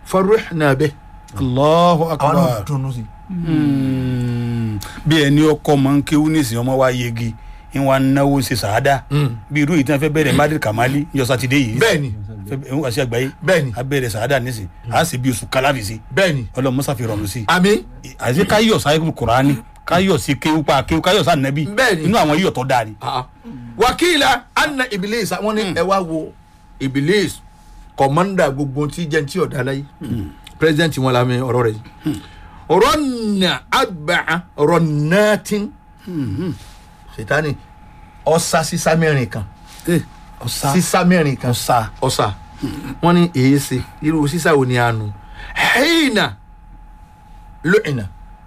farihna bih allahu àwọn náà akbar dùnnú sí Mm. bí ẹni ọkọ mọ ń kéwú nísìnyí ọmọ wa yegi ń wa náwó ṣe sàádà bí irú yìí tí wọn fẹ́ bẹ̀rẹ̀ madrid kamali ní ọsàn ti dé yìí bẹ́ẹ̀ni fẹ́ ń wá sí àgbáyé bẹ́ẹ̀ni a bẹ̀rẹ̀ sàádà nísìnyí a sì bí oṣù kalafi sí bẹ́ẹ̀ni ọlọ́run mọ́sá fi rọrùn sí àmì àti káyọ̀ sáyẹ́kù kùránì káyọ̀ sí kéwú pa kéwú káyọ̀ sá nẹ́bí Bẹ́ẹ̀ni. inú àwọn yíyọ̀ tó dáa ni. wakila anna ibilis wọn ní ẹ wá wo ibilis kọmanda gbogbo tí jẹ́ ti ọ̀dà láyé president wọn la mi ọ̀rọ̀ rẹ̀ yìí rọ́nà àgbà rọ́nàtìn sètánì ọ̀sà sísá mẹ́rin kan ọ̀sá sísá mẹ́rin kan ọ̀sá ọ̀sà wọn ní èyí ṣe irú sísá wo ni a nù hẹ́ẹ̀nà lóyìnà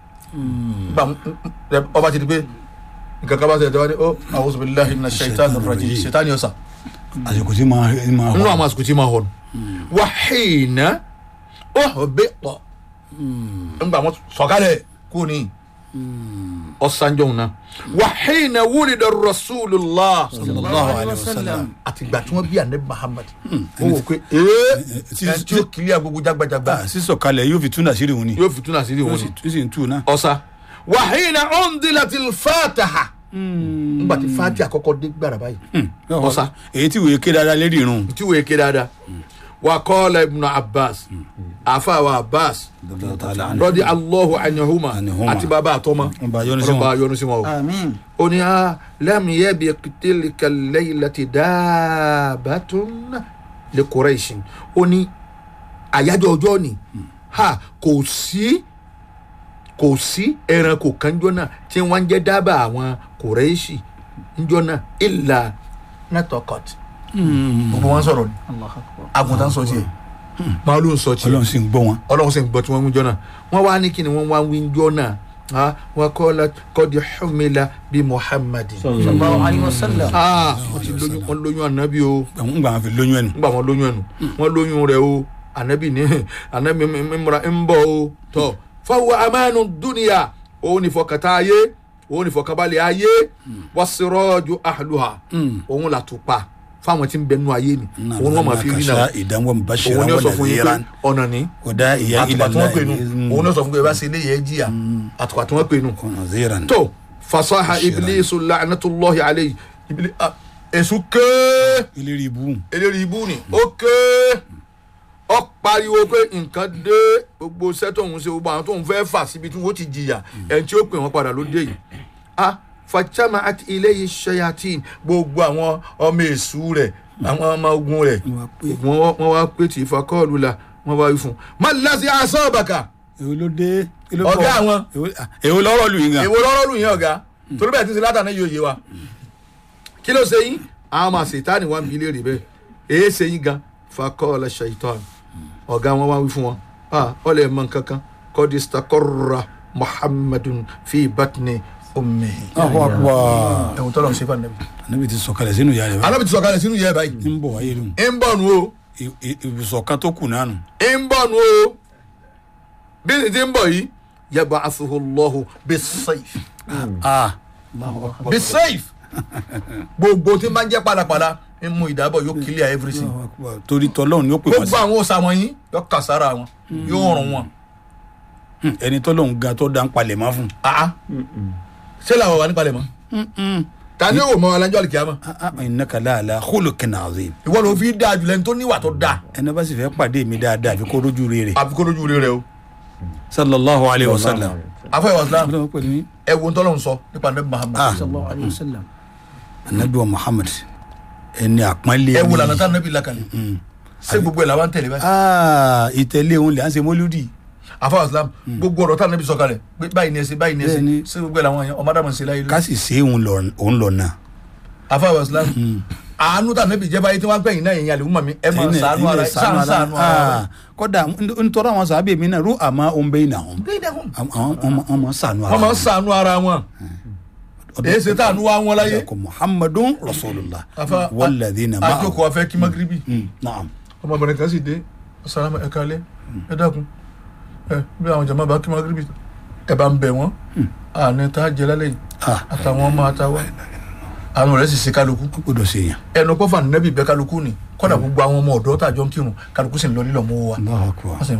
ọba ti di pé nǹkan kan bá ṣe ẹ̀dọ́ wa ni ó àwọn sọ̀rọ̀ ilahi na ṣètàn rajim sètánì ọ̀sà àsìkò tí máa máa nínú hàn. àwọn àsìkò tí ma hàn wà hìnà ó bẹ pọ nígbà wọn sọkalẹ kú ni ọsànjọ náà wà hìnà wúlidà rasulillah sallallahu alayhi wa sallam. àtìgbà tí wọn bí àná muhammad ó wò pé ee tí- ẹ tí ó kiri agogo jágbajàgba Ah, sísọ kalẹ̀ yóò fi túnà sí ìrìhùn ni yóò fi túnà sí ilé yóò wọn sì ni yóò sì ń tù náà. ọsà wà hìnà ọ̀ndìlàtì fàtàhà nígbà tí fàtì àkọ́kọ́ dé gbàrà báyìí ọ̀sà. èyí tí wòye ké dáadáa lérí irun. tí wòye ké dáadáa wà kọ́ọ̀lá ibùnà abbas àfa wa abbas rọ́dí allahu anihuma Anihuma. àti bàbá àtọ́mọ Ọba yọ́nú sí wọn. ọba yọ́nú sí wọn o. àmín ó ní a lẹ́mu yẹ́ bí tilka laylati dábàtún lè kúrẹ́ṣin ó ní àyájọ́ ọjọ́ ni ha kò sí kò sí ẹranko kanjọ́ náà tí wọ́n ń jẹ́ dábàá àwọn kúrẹ́ṣì ńjọ́ náà ìlà netokot gbogbo wọn sọ̀rọ̀ ni allah akbar àgùntàn sọ tiẹ̀ màálù ń sọ tiẹ̀ ọlọ́run sì ń gbọ́ wọn. ọlọ́run sì ń gbọ́ tí wọ́n ń jọ náà wọ́n wá ní kí ni wọ́n wá ń wí jọ náà ah, wọ́n kọ́ la kọ́di xumila bí muhammadin. sallallahu alayhi wa sallam Ah, wọ́n ti lóyún wọ́n lóyún ànábì o ń gbà wọn fi lóyún ẹnu. nígbà wọn lóyún ẹnu wọ́n lóyún rẹ̀ o ànábì ní ànábì mímúra ń bọ̀ o tọ́ fáwọn amánu dúnìyà òun ní fọkàtà ayé òun ní fọkàbalẹ̀ ayé wọ́n sọ̀rọ̀jù àlùhà òun là tó pa fáwọn tí ń bẹnu ayé ni òun wọ́n máa fi rí náà ìdánwò bàṣẹ òun ní àwọn sọ fún yín pé nàìjíríà ọ̀nà ní ọ̀dà ìyá àtùpà tí wọ́n pè nù ìlànà òun náà sọ fún pé ẹ bá ṣe eléyìí ẹ jìyà àtùpà tí wọ́n pè nù. nàìjíríà. tó fasaha ibilisu la'natullahi alayhi ibili ah, èṣù kéé ìlérí ibú. eléyìí ibú ni ó kéé ó pariwo pé nǹkan dé gbogbo iṣẹ́ tóun ṣe gbogbo àwọn tóun fẹ́ fà síbi tí wọ́n ti jìyà ẹni tí ó pè wọ́n padà ló dé yìí ah fàjámà àti iléyìí ṣayatin gbogbo àwọn ọmọ èṣù rẹ̀ àwọn ọmọ ogun rẹ̀ wọ́n wá- wọ́n wá pé tí ìfakọ́ọ̀lù la wọ́n wá wí fún un má lásì asọ́ọ̀bàkà èwo ló dé. kí ló Ọ̀gá bọ̀? àwọn. Èwo- ah, èwo lọ́rọ̀ lù yín gan. èwo lọ́rọ́ lù yín ọ̀gá torí bẹ́ẹ̀ tí ń ṣe látàná yóò yé wa kí ló ṣe yín àwọn máa ṣètánì wá ń bi léèrè bẹ́ẹ̀ èé ṣe yín gan fakọ́ọ̀lá ṣèitán ọ̀gá wọn wá wí fún wọn ah ọ̀lẹ́ mọ̀ nǹkan kan kọ́dí stakọ́ra muhammadun fi batni ummi. Allahu akbar. ẹ̀wọ̀n tọ́lọ̀ ń ṣe fún anabi. anabi ti sọ̀kalẹ̀ sínú ìyá rẹ̀ báyìí. anabi ti sọ̀kalẹ̀ sínú yẹ́ báyìí. ń bọ̀ wáyé lóhùn. ń bọ̀ nù o I- i- ibùsọ̀ kan tó kù nánu. ń bọ̀ nù o bí ní ti ń bọ̀ yìí yaba asuhulahu bisayf ah bisayf gbogbo tí n bá ń jẹ́ pàlàpàlà ń mú ìdábọ̀ yóò clear everything. Allahu akbar. torí tọ́lọ́hún ni ó pè wọ́n gbogbo sí. àwọn òòsà wọ̀nyí yóò kà sára wọn yóò rùn wọn. Hmm, ẹni tọ́lọ́hún ga tó dá ń palẹ̀ mọ́ fún. àá ṣé làwọn wà nípalẹ̀ mọ́. ta ni yóò mọ alájọ́ àlìkíyàmọ́. Ah, ah, innaka la ala khuluqin azim. ìwọ ló fi dáa jùlọ ẹni tó níwà tó dáa ẹni bá sì fẹ́ pàdé mi dáadáa àfi kó rójú rere. àfi kó lójú rẹ o. sallallahu alayhi wa sallam. afọ ìwà islam ọlọ́run pẹ̀lú ní. ẹ wo ntọ́lọ́ sọ nípa nabi muhammad. Ah. sallallahu alayhi wa sallam anabi wa muhammad ẹni àpọ́nlé ẹ wo ni. lànà tá nabi lakalẹ̀. ṣé gbogbo ẹ̀ làwọn ń tẹ̀lé báyìí. Ah, ìtẹ̀lé òun lè à ń ṣe mọ́lúdì. afọ ìwà islam gbogbo ọ̀rọ̀ tá nabi sọ kalẹ̀ pé báyìí ni ẹ ṣe báyìí ni ẹ ṣe Bẹ́ẹ̀ni. ṣé gbogbo ẹ̀ làwọn yẹn ọmọdé àmọ̀ ṣe láyé ká lórí. sì ṣe òun lọ òun lọ náà. afọ ìwà islam àánú tá nabi jẹ́ báyìí tí wọ́n gbẹ̀yìn náà yẹn àlè wúmọ̀ mi ẹ máa Ẹni- sànú ara ẹni sàn sànú ara. kódà nítorí àwọn sàábẹ̀ mi náà rú àmọ́ òun bẹ́ẹ̀ náà wọn. wọ́n àwọn ọmọ sànú ara máa ń sànú ara wọn. èyí ṣe tá àánú wa wọn láyé. ko muhammadun rasulillah afa walladhina ma'ahu. àjòkò afẹ kí magiribi Mm, naam. ọmọbìnrin kan sì dé salama ẹ kalẹ ẹ dákun ẹ bí àwọn jama bá kí magiribi ẹ bá ń bẹ wọn àní tá a jẹ lálẹ́ yìí ah àtàwọn ọmọ àtàwọn àwọn rẹ sì ṣe kálukú ó gbọdọ̀ ṣe yàn. ẹnu pọfà nẹbi bẹ kálukú ni kódà gbogbo àwọn ọmọ ọ̀dọ́ tàjọ ń kírun kálukú sì ń lọ lílọ mọ wa Allahu akbar. Wọ́n sì